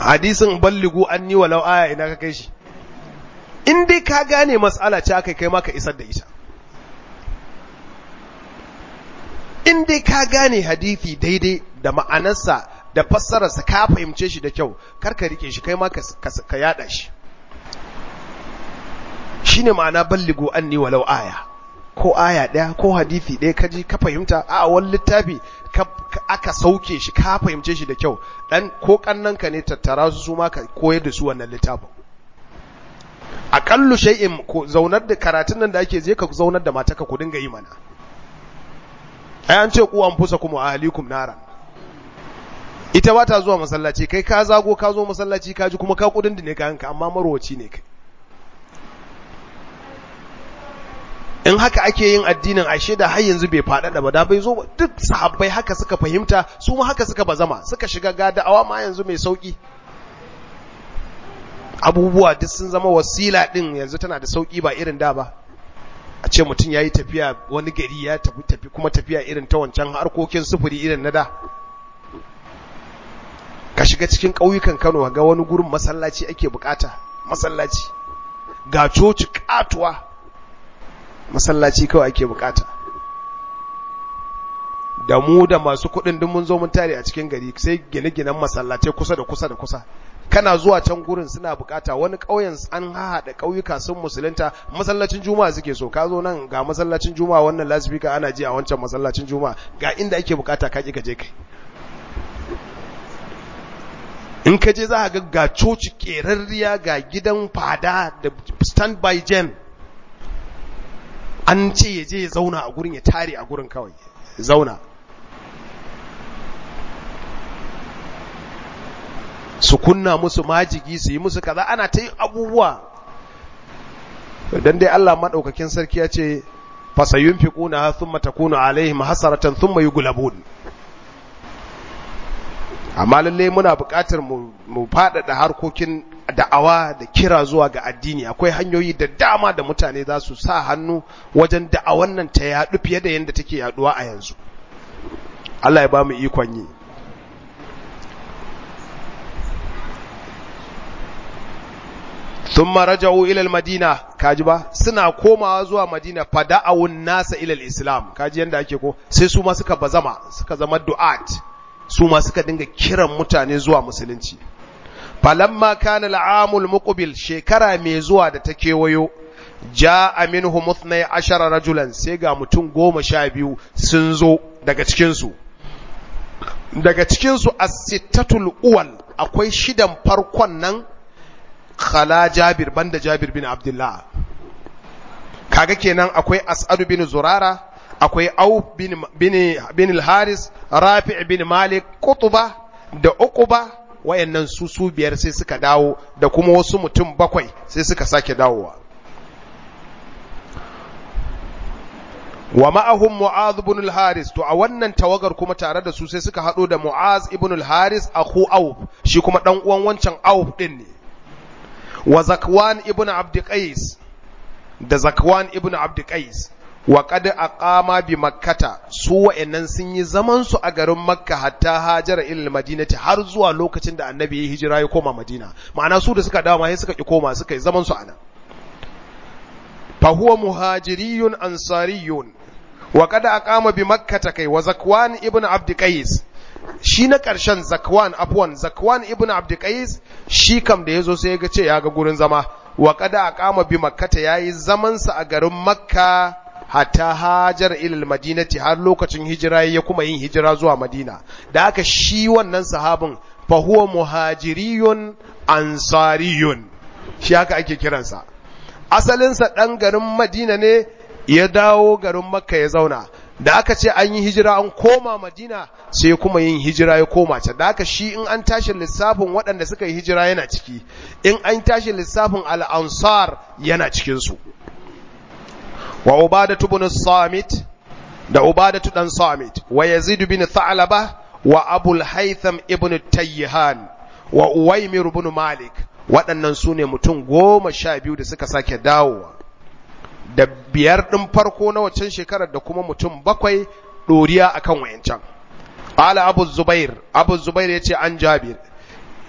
hadisin balligu anni walau aya ina ka kai shi in dai ka gane mas'ala ce aka kai maka isar da ita in dai ka gane hadisi daidai da ma'anarsa da fassararsa ka fahimce shi da kyau kar ka rike shi kai ma ka yada shi shine ma'ana balligu anni walau aya ko aya ɗaya ko hadisi ɗaya kaji ka fahimta a wani littafi aka sauke shi ka fahimce shi da kyau dan ko kannanka ne tattara su su ma ka koyar da su wannan littafin aƙallu shay'in ko zaunar da karatun nan da ake je ka zaunar da mataka ku dinga yi mana ai an ce ku an fusa kuma ahlikum naran ita ba ta zuwa masallaci kai ka zago ka zo masallaci ka ji kuma ka kudin da ne ka hanka amma marwaci ne kai in haka ake yin addinin ashe da har yanzu bai faɗaɗa ba da bai zo duk sahabbai haka suka fahimta su ma haka suka bazama suka shiga gada'awa ma yanzu mai sauki abubuwa duk sun zama wasila din yanzu tana da sauki ba irin da ba a ce mutum ya yi tafiya wani gari ya tafi tafi kuma tafiya irin ta wancan harkokin sufuri irin na da ka shiga cikin ƙauyukan Kano ga wani gurin masallaci ake bukata masallaci ga coci katuwa masallaci kawai ake bukata da mu da masu kuɗin duk mun zo mun tare a cikin gari sai gine-ginen masallace kusa da kusa da kusa kana zuwa can gurin suna bukata wani ƙauyen an haɗa ƙauyuka sun musulunta masallacin juma'a suke so ka zo nan ga masallacin juma'a wannan lasifika ana ji a wancan masallacin juma'a ga inda ake bukata ka ki ka je kai in ka je za ka ga ga coci ƙerarriya ga gidan fada da standby gen an ce ya je ya zauna a gurin ya tare a gurin kawai zauna su kunna musu majigi su yi musu kaza ana ta yin abubuwa don dai Allah maɗaukakin sarki ya ce fasayun fi ƙuna sun matakuna alaihim hasaratan sun mai gulabun amma lallai muna buƙatar mu faɗaɗa harkokin da'awa da kira zuwa ga addini akwai hanyoyi da dama da mutane za su sa hannu wajen da'awan nan ta yaɗu fiye da yadda take yaɗuwa a yanzu Allah ya ba mu ikon yi thumma raja'u ila al-madina kaji ba suna komawa zuwa madina fada'awun nasa ila al-islam kaji yanda ake ko sai su ma suka bazama suka zama du'at su ma suka dinga kiran mutane zuwa musulunci falamma kana al'amul muqbil shekara mai zuwa da ta kewayo ja'a minhum 12 rajulan sai ga mutum goma sha biyu sun zo daga cikin su daga cikin su as-sittatul uwal akwai shidan farkon nan khala jabir banda jabir bin abdullah kaga kenan akwai as'ad bin zurara akwai au bin bin bin al-haris rafi' bin malik qutba da uquba wayannan su su biyar sai suka dawo da kuma wasu mutum bakwai sai suka sake dawowa wa ma'ahum mu'az ibn al-haris to a wannan tawagar kuma tare da su sai suka hado da mu'az ibn al-haris akhu auf shi kuma dan uwan wancan auf din ne wa zakwan ibn abd qais da zakwan ibn abd qais wa qad aqama bi makkata su wa'annan sun yi zaman su a garin makka hatta hajara ila madinati har zuwa lokacin da annabi ya hijira ya koma madina ma'ana su da suka dawo sai suka ki koma suka yi zaman su anan fa huwa muhajiriyun ansariyun wa qad aqama bi makkata kai wa zakwan ibn abd qais shi na ƙarshen zakwan afwan zakwan ibn abd qais shi kam da yazo sai ya ga ce ya ga gurin zama wa qad aqama bi makkata yayi zaman sa a garin makka hatta hajar ilal madinati har lokacin hijira ya kuma yin hijira zuwa madina da aka shi wannan sahabin fa huwa muhajiriyun ansariyun shi haka ake kiransa asalinsa ɗan garin madina ne ya dawo garin makka ya zauna da aka ce an yi hijira an koma madina sai kuma yin hijira ya koma can da aka shi in an tashi lissafin waɗanda suka yi hijira yana ciki in an tashi lissafin al'ansar yana cikinsu wa ubadatu bin samit da ubadatu dan samit wa yazid bin tha'laba wa abul haytham ibn tayyihan wa uwaymir ibn malik waɗannan su ne mutum goma sha biyu da suka sake dawowa da biyar ɗin farko na waccan shekarar da kuma mutum bakwai ɗoriya akan wayancan ala abu zubair abu zubair ya ce an jabir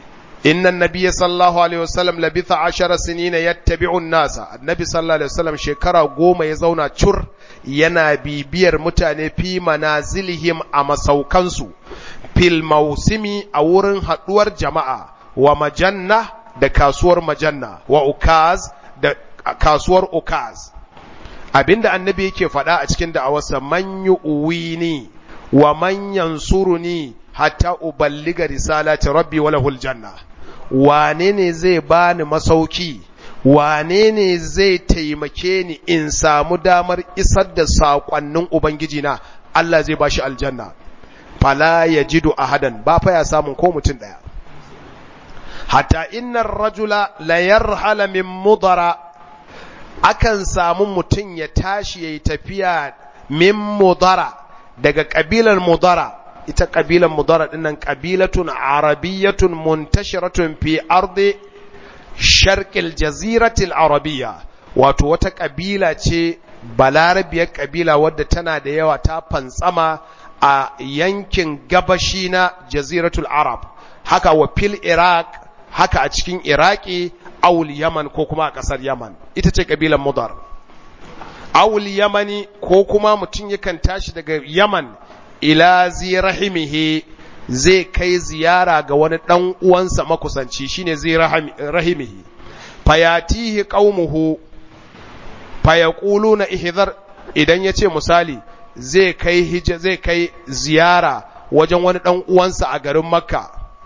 inna nabiyya sallallahu alaihi wasallam labitha ashara sinina yattabi'u nasa annabi sallallahu alaihi wasallam shekara goma ya zauna cur yana bibiyar mutane fi manazilihim a masaukansu fil mausimi a wurin haduwar jama'a wa majanna da kasuwar majanna wa ukaz da kasuwar ukaz abinda annabi yake faɗa a cikin da'awarsa man yu'wini wa man yansuruni hatta uballiga risalati rabbi wa lahul janna wane ne zai bani masauki wane ne zai taimake ni in samu damar isar da saƙonnin ubangiji na Allah zai bashi aljanna fala yajidu ahadan ba fa ya samun ko mutum daya hatta innar rajula la yarhala min mudara akan samu mutum ya tashi yayi tafiya min mudara daga kabilar mudara ita kabilar mudara dinnan kabilatun arabiyyatun muntashiratun fi ardi sharqil jaziratil arabiyya wato wata kabila ce balarabiyar kabila wadda tana da yawa ta fantsama a yankin gabashi na jaziratul arab haka wa fil iraq haka a cikin iraki awul yaman ko kuma a kasar yaman ita ce kabilan mudar awul yamani ko kuma mutum yakan tashi daga yaman ila zirahimihi zai kai ziyara ga wani ɗan uwansa makusanci shine zai rahimihi fayatihi qaumuhu fayaquluna ihdhar idan yace misali zai kai hija zai kai ziyara wajen wani ɗan uwansa a garin makka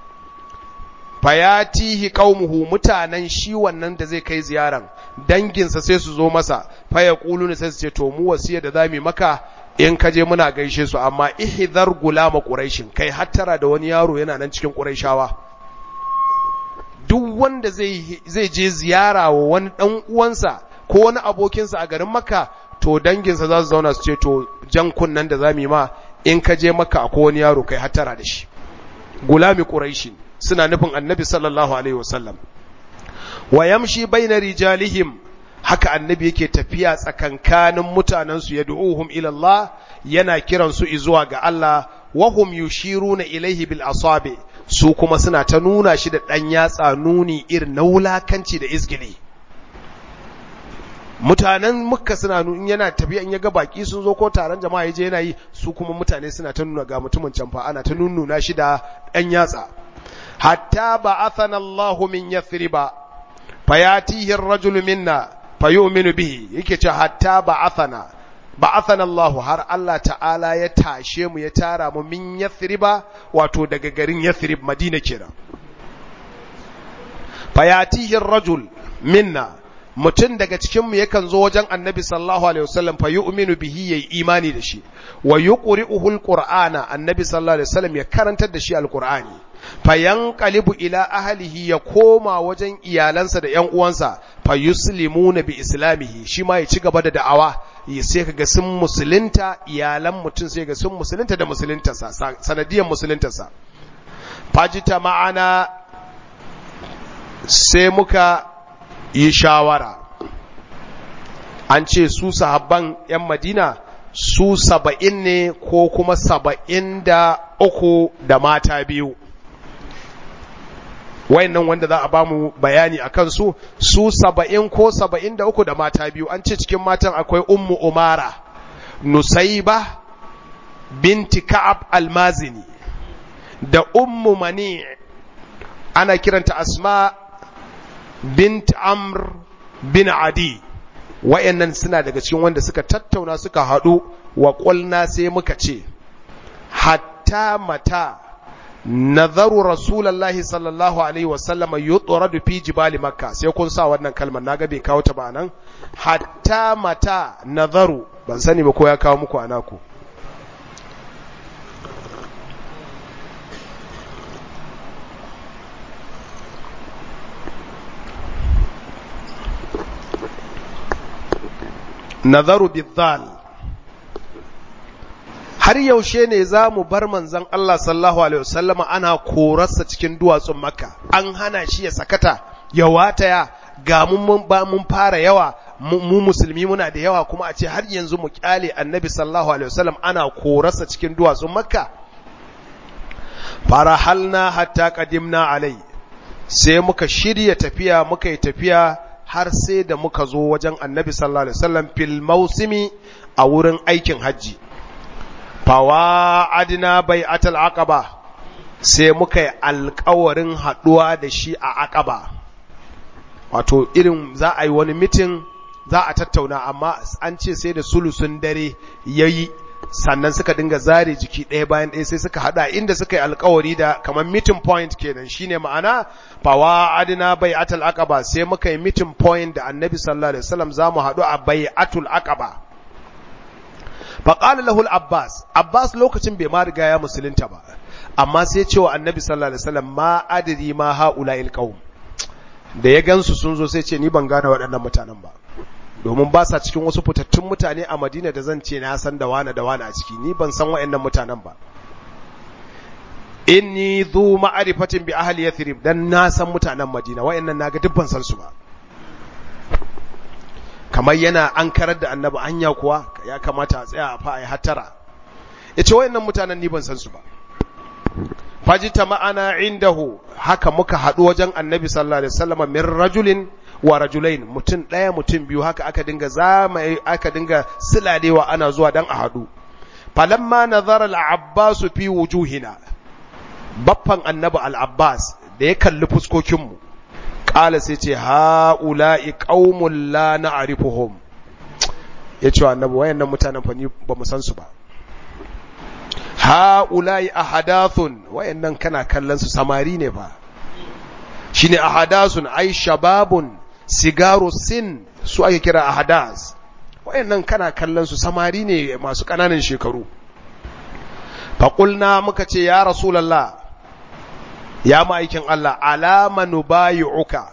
fayatihi qaumuhu mutanen shi wannan da zai kai ziyaran danginsa sai su zo masa fayaquluna sai su ce to mu wasiya da zamu maka in ka je muna gaishe su amma ihdhar gulama quraishin kai hattara da wani yaro yana nan cikin quraishawa duk wanda zai zai je ziyara wa wani dan uwansa ko wani abokinsa a garin makka to danginsa za su zauna su ce to jan kunnan da zamu yi ma in ka je makka akwai wani yaro kai hattara da shi gulami quraishin suna nufin annabi sallallahu alaihi wasallam wa yamshi baina rijalihim haka annabi yake tafiya tsakankanin mutanensu ya du'uhum ila Allah yana kiran su zuwa ga Allah wa hum yushiruna ilaihi bil asabi su kuma suna ta nuna shi da dan yatsa nuni irin na wulakanci da izgili mutanen mukka suna nuni yana tafiya in ya ga baki sun zo ko taron jama'a yaje yana yi su kuma mutane suna ta nuna ga mutumin can fa ana ta nunnuna shi da dan yatsa hatta ba'athana Allahu min yathriba fayatihi ar-rajulu minna fayu'minu bihi yake ce hatta ba'athana ba'athana Allah har Allah ta'ala ya tashe mu ya tara mu min Yathriba wato daga garin Yathrib Madina kenan fayatihi ar-rajul minna mutum daga cikin mu yakan zo wajen Annabi sallallahu alaihi wasallam fayu'minu bihi yayi imani da shi wa yuqri'uhu al-Qur'ana Annabi sallallahu alaihi wasallam ya karantar da shi al-Qur'ani fayanqalibu ila ahlihi ya koma wajen iyalansa da ƴan uwansa fayuslimuna bi islamihi shi ma ya ci gaba da da'awa ya sai kaga sun musulunta iyalan mutum sai ga sun musulunta da musuluntarsa sanadiyan musuluntarsa fajita ma'ana sai muka yi shawara an ce su sahabban ƴan madina su saba'in ne ko kuma saba'in da uku da mata biyu wayannan wanda za a ba mu bayani a kansu su saba'in ko saba'in da uku da mata biyu an ce cikin matan akwai ummu umara nusaiba binti ka'ab almazini da ummu mani ana kiranta asma bint amr bin adi wayannan suna daga cikin wanda suka tattauna suka haɗu wa ƙulna sai muka ce hatta mata nazaru rasulullahi sallallahu alaihi wasallam yutradu fi jibali makka sai kun sa wannan kalmar naga bai kawo ta ba nan hatta mata nazaru ban sani ba ko ya kawo muku anaku nazaru bizal har yaushe ne za mu bar manzan Allah sallallahu Alaihi wasallama ana korarsa cikin duwatsun makka an hana shi ya sakata ya wataya ga mun ba mun fara yawa mu musulmi muna da yawa kuma a ce har yanzu mu kyale annabi sallallahu Alaihi wasallam ana korarsa cikin duwatsun makka farahalna hatta qadimna alai sai muka shirya tafiya muka yi tafiya har sai da muka zo wajen annabi sallallahu alaihi wasallam fil mausimi a wurin aikin hajji fawa adina bai atal aqaba sai muka yi alkawarin haɗuwa da shi a aqaba wato irin za a yi wani mitin za a tattauna amma an ce sai da sulusun dare yayi sannan suka dinga zare jiki ɗaya bayan ɗaya sai suka haɗa inda suka yi alkawari da kamar meeting point kenan shine ma'ana fawa adina bai atul aqaba sai muka yi meeting point da annabi sallallahu alaihi wasallam za mu haɗu a bai atul aqaba faƙala lahul abbas abbas lokacin bai ma riga ya musulunta ba amma sai cewa annabi sallallahu alaihi wasallam ma adri ma haula qaum da ya gansu sun zo sai ce ni ban gane waɗannan mutanen ba domin ba sa cikin wasu fitattun mutane a Madina da zan ce na san da wane da wane a ciki ni ban san waɗannan mutanen ba inni zu ma'arifatin bi ahli yathrib dan na san mutanen Madina waɗannan naga duk ban san su ba kamar yana an karar da annabi anya kuwa ya kamata a tsaya a fa ai hatara yace waɗannan mutanen ni ban san su ba fajita ma'ana indahu haka muka haɗu wajen annabi sallallahu alaihi wasallam min rajulin wa rajulain mutum ɗaya mutum biyu haka aka dinga zama aka dinga silalewa ana zuwa dan a haɗu falamma nazara al-abbas fi wujuhina baffan annabi al-abbas da ya kalli fuskokin mu qala sai ce haula'i qaumun la na'rifuhum yace annabi wayannan mutanen fa ni ba mu san su ba ha'ulai ahadathun wayannan kana kallon su samari ne fa shine ahadathun ai shababun sigaru sin su ake kira ahadas wayannan kana kallon su samari ne masu kananan shekaru faqulna muka ce ya rasulullah ya ma'aikin Allah alama nubayi'uka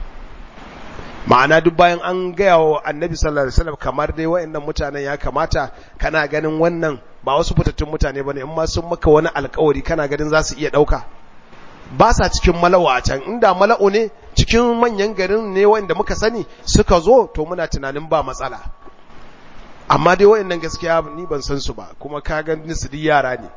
ma'ana duk bayan an gaya wa annabi sallallahu alaihi wasallam kamar dai wayannan mutanen ya kamata kana ganin wannan ba wasu fitattun mutane bane in ma sun maka wani alkawari kana ganin za su iya dauka ba sa cikin mala'u a can inda mala'u ne cikin manyan garin ne wanda muka sani suka zo to muna tunanin ba matsala amma dai wayannan gaskiya ni ban san su ba kuma ka ga su duk yara ne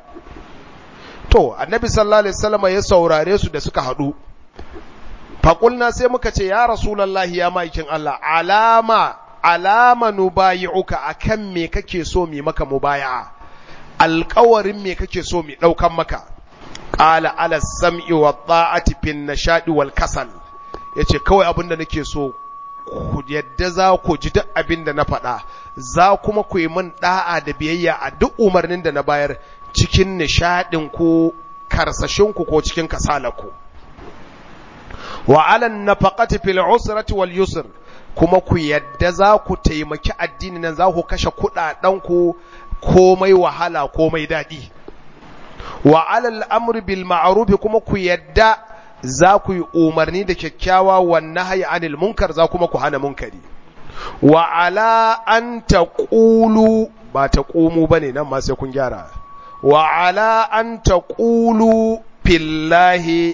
to annabi sallallahu alaihi wasallam ya saurare su da suka hadu faƙulna sai muka ce ya rasulallahi ya maikin Allah alama alama nubayi'uka akan me kake so mi maka mubaya'a alƙawarin me kake so mi ɗaukan maka qala ala sam'i wa ta'ati fin nashadi wal kasal yace kawai abinda nake so ku yadda za ku ji duk abinda na faɗa za kuma ku yi min da'a da biyayya a duk umarnin da na bayar cikin nishadin ku karsashin ku ko cikin kasalarku wa ala nafaqati fil usrati wal yusr kuma ku yadda za ku taimaki addini nan za ku kashe kudaden ku komai wahala komai dadi wa ala al-amri bil ma'ruf kuma ku yadda za ku yi umarni da kyakkyawa wa nahyi anil munkar za kuma ku hana munkari wa ala an taqulu ba taqumu bane nan ma sai kun gyara wa ala an taqulu fillahi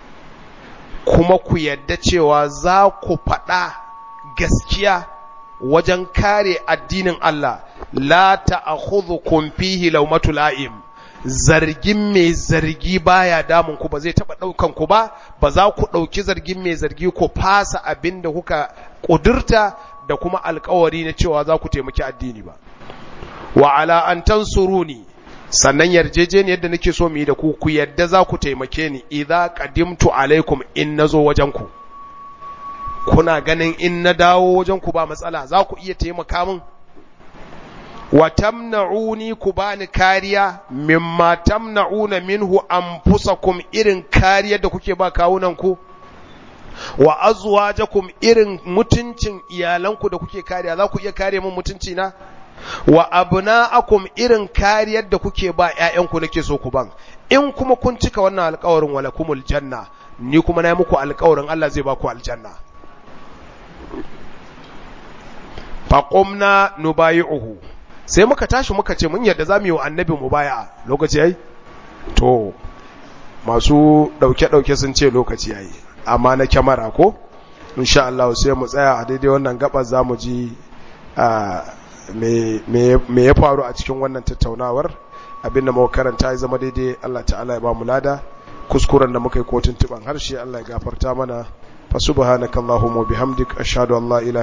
kuma ku yadda cewa za ku faɗa gaskiya wajen kare addinin Allah la ta'khudhukum fihi lawmatu la'im zargin mai zargi baya damun ku ba zai taba daukan ku ba ba za ku dauki zargin mai zargi ku fasa abinda kuka kudurta da kuma alkawari na cewa za ku taimaki addini ba wa ala an tansuruni sannan yarjejeniyar da nake so mu yi da ku ku yadda za ku taimake ni idza qadimtu alaikum in nazo wajen ku kuna ganin in na dawo wajen ku ba matsala za ku iya taimaka min wa tamna'uni ku bani kariya mimma tamna'una minhu anfusakum irin kariyar da kuke ba kawunan ku wa azwajakum irin mutuncin iyalanku da kuke kariya za ku iya kare min mutunci na wa abna'akum irin kariyar da kuke ba ƴaƴanku nake so ku ban in kuma kun cika wannan alƙawarin walakumul janna ni kuma na yi muku alƙawarin Allah zai ba ku aljanna faqumna nubayi'uhu sai muka tashi muka ce mun yadda zamu yi wa annabi mubaya'a lokaci yayi to masu dauke dauke sun ce lokaci yayi amma na kyamara ko insha Allah sai mu tsaya a daidai wannan gabar zamu ji me ya faru a cikin wannan tattaunawar abinda muka karanta ya zama daidai Allah ta'ala ya ba mu lada kuskuren da muka yi kotun tuban harshe Allah ya gafarta mana fa subhanakallahumma bihamdik ashhadu an la ilaha